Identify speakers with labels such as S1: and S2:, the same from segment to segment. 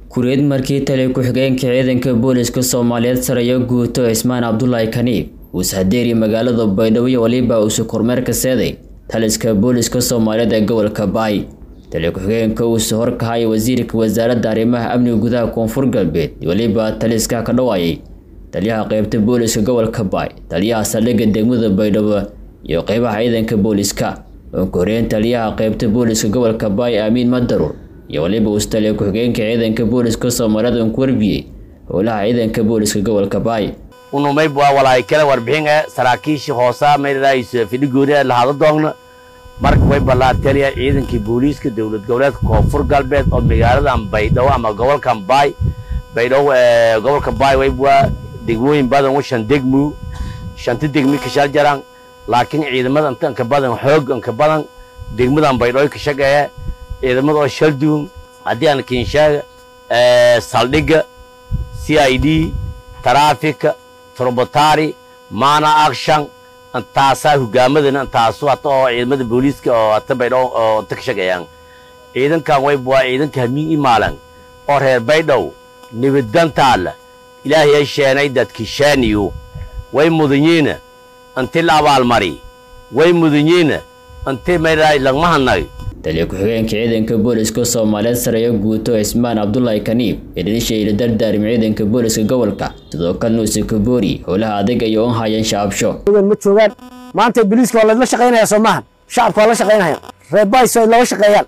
S1: kureed markii tali ku-xigeenka ciidanka booliska soomaaliyeed sarayo guuto cismaan cabdulaahi kaniib uu sahadeeriya magaalada baydhabo iyo waliba uusu kormeerka seeday taliska booliska soomaaliyeed ee gobolka baay tali ku-xigeenka uusu horkahaya wasiirka wasaaradda arrimaha amniga gudaha koonfur galbeed iyo waliba taliska ka dhawaayay taliyaha qeybta booliska gobolka baay taliyaha saldhigga degmada baydhabo iyo qeybaha ciidanka booliska uunka horeyn taliyaha qeybta booliska gobolka baay aamiin madaruur iyo waliba uustaliya ku-xigeenka ciidanka booliska soomaaliyeed uun ku warbiyey howlaha ciidanka booliska gobolka baay
S2: unumayb waa walaay kala warbixin ee saraakiishii hoosa maydhadaayiso fidhigooni lahada doogna marka way ballaateliya ciidankii booliiska dowlad goboleedka koonfur galbeed oo magaaladan baydhabo ama gobolkan baay baydhabo gobolka baay wayb waa degmooyin badan u shan degmu shanti degmi kashal jaran laakiin ciidamada inta inka badan xoog inka badan degmadan baydhabo ka shaqeeya ciidamada oo shal duun haddii aan kinshaga saldhigga c i d taraafika turbotari mana action intaasaa hogaamadana intaasu hata oo ciidamada booliiska oo hata baydhabo oo inta ka shaqeeyaan ciidankan wayb waa ciidanka hamiin imaalan oo reer baydhow nibaddantaalla ilaahay sheenay dadki sheeniyu way mudanyiina inti la abaalmari way mudanyiina inti maydhaay lagmahanay
S1: taliya ku-xigeenka ciidanka booliska soomaaliyeed sarayo guuto cismaan cabdulaahi kaniib ee dhilisha ila dardaarim ciidanka booliska gobolka sidoo kalena uuse kaboori howlaha adag ay oon hayeen shacabsho
S3: ma joogaan maanta boliiska waa laydla shaqaynaya soo maahan shacabka waa la shaqaynaya reebays ay looga shaqeeyaan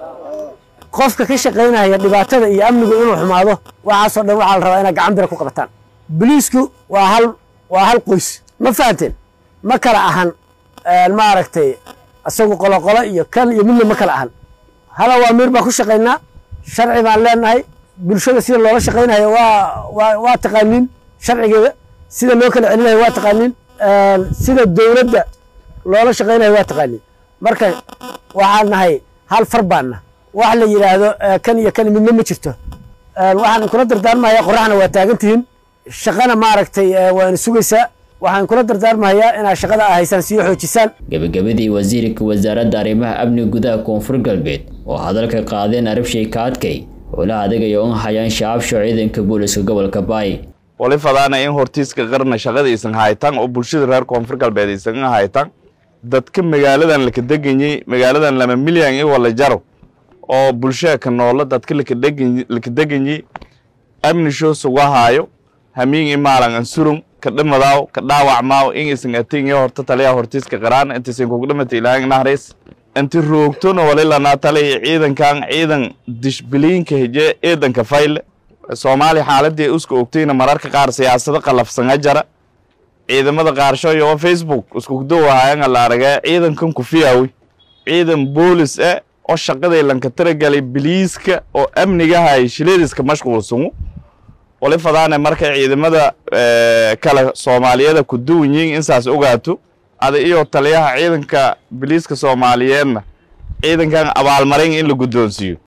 S3: qofka ka shaqaynaya dhibaatada iyo amnigu inuu xumaado waxaasoo dhan waxaa la rabaa inaad gacan bira ku qabataan boliisku waa hal waa hal qoys ma fahanteen ma kala ahan maaragtay isagu qoloqolo iyo kan iyo midna ma kala ahan hal awaamiir baan ku shaqaynaa sharci baan leenahay bulshada sida loola shaqaynayo waa waa waa taqaaniin sharcigeeda sida loo kala celinayo waa taqaaniin sida dowladda loola shaqaynayo waa taqaaniin marka waxaan nahay hal far baanna wax la yidhaahdo kan iyo kan midna ma jirto waxaan kula dardaarmayaa qoraxna waa taagan tihiin shaqana maaragtay waa ina sugaysaa waxaan kula dardaarmayaa inaad shaqada a haysaan sii xoojisaan
S1: gebagabadii wasiirka wasaaradda arrimaha amniga gudaha koonfur galbeed oo hadalka qaadeen arabshay ka adkay howlaha adagayo un hayaan shacabsho ciidanka booliska gobolka baay
S4: wali fadaana in hortiiska qarna shaqada isan haytan oo bulshada reer koonfur galbeed isan haytan dadka magaaladan laka deganyey magaaladan lama milyan i wala jaro oo bulshada ka noola dadka laka deganyey amni shoo suga haayo hamiin imaalan ansurun ka dhamadaaw ka dhaawacmaaw in isan atinyo horta taliya hortiiska qaraan intiisan kugu dhamata ilaahan nahrays inti roogtona walilanaa taliya ciidankan ciidan dishbiliinka hije ciidanka fayle soomaaliya xaaladii uska ogtayna mararka qaar siyaasado qalafsanga jara ciidamada qaarshoyo oo facebook iskugdowahayanga la aragee ciidankan kufiyawi ciidan boolis eh oo shaqaday lanka taragalay biliiska oo amnigahay shiladiska mashquulsangu wali fadaane marka ciidamada kale soomaaliyada ku duwan yihiin insaas ogaato ada iyo taliyaha ciidanka biliiska soomaaliyeedna ciidankan abaalmarin in la guddoonsiiyo